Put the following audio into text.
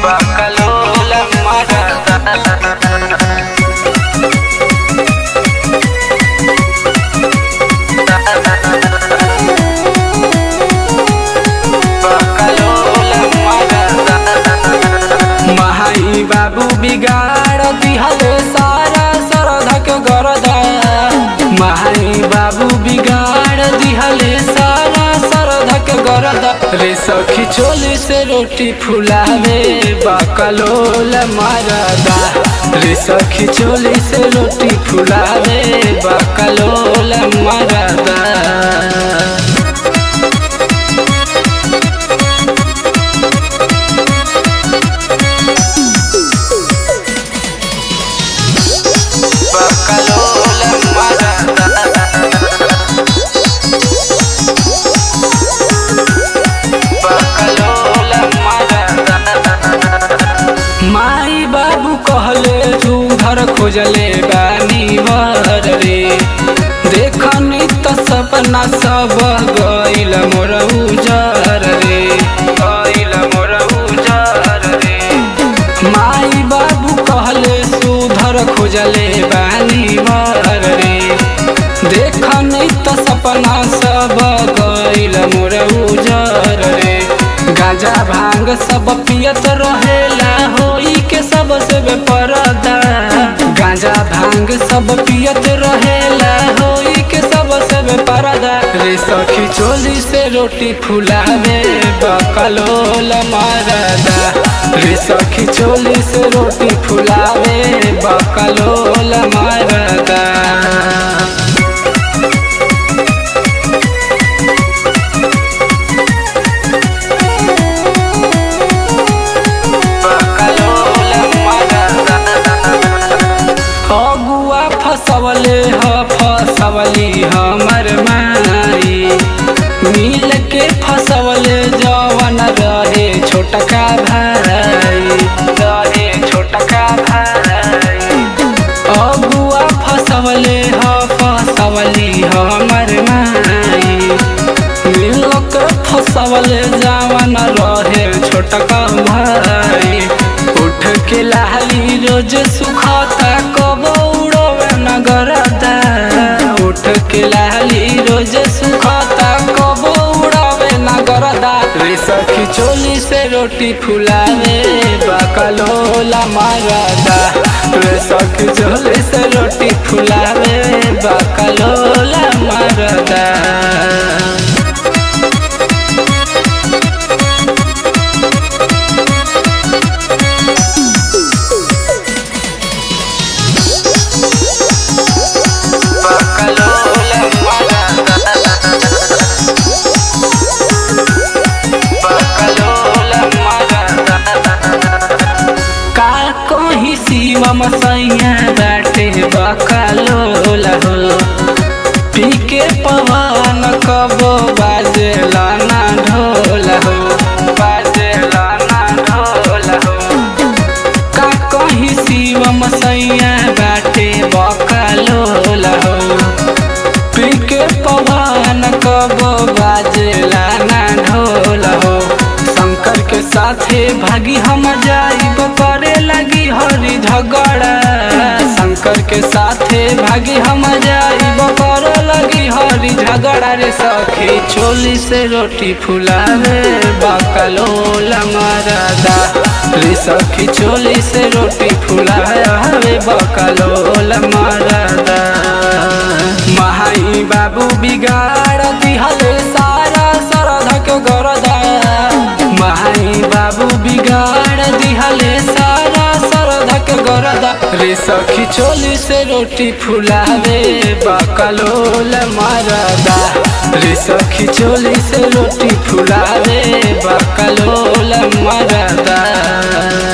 Bacalola marada Bacalola marada महाई बाबू बिगाड़ दिहले सारा सरधक गरदा महाई बाबू बिगाड़ दिहले सारा सरधक गरदा रे सखी चोली से रोटी फुलावे बकलोल मारदा रे सखी चोली से रोटी फुलावे बकलोल मारदा Bacalola marada Bacalola marada माई बाबू कहले तू घर खोजले बानी वर रे देखनी त सपना सब गइल मोर उजर रे Oila mora ujar re माई बाबू कहले सुधर खोजले बानी वर रे देखनी त सपना सब गइल मोर उजर रे गांजा भांग सब पियत रहेला होई के सब से बेपरदा गांजा भांग सब पियत रहेला होई के सब से बेपरदा रे सखी चोली से रोटी फुलावे बकलोल मारदा रे सखी चोली से रोटी फुलावे बकलोल मारदा Bacalola marada अगुआ फसवले ह फसवली हमर माई मिल के फसवले जवन रहे छोटका भाई Rahe chotaka bhai अगुआ फसवले ह फसवली हमर माई मिल के फसवले जवन रहे छोटका भाई उठ के लाली रोज सुखता कब उड़वे नगरदा उठ के लाली रोज सुखता कब उड़वे नगरदा रे सखी चोली से रोटी फुलावे बकलोला मारदा रे सखी चोली से रोटी फुलावे बकलोला मारदा Bacalola marada Bacalola marada का कहीं शिवम सैया बाटे बकलोला हो पी के पवन कबो बाजेला ना ढोला हो बाजेला ना ढोला हो का कहीं शिवम सैया बाटे बकलोला हो पी के पवन कबो बाजेला ना ढोला हो शंकर के साथे भागी हम जाइब करे लगी हरी झगड़ा शंकर के साथे भागी हम जाइब करे लगी हरी झगड़ा रे सखी चोली से रोटी फुलावे बकलोल मरदा रे सखी चोली से रोटी फुलावे बकलोल मरदा महाई बाबू बिगाड़ दिहले सारा सरधक गरदा महाई बाबू बिगाड़ दिहले सारा सरधक गरदा रे सखी चोली से रोटी फुलावे बकलोल मारदा रे सखी चोली से रोटी फुलावे बकलोल मारदा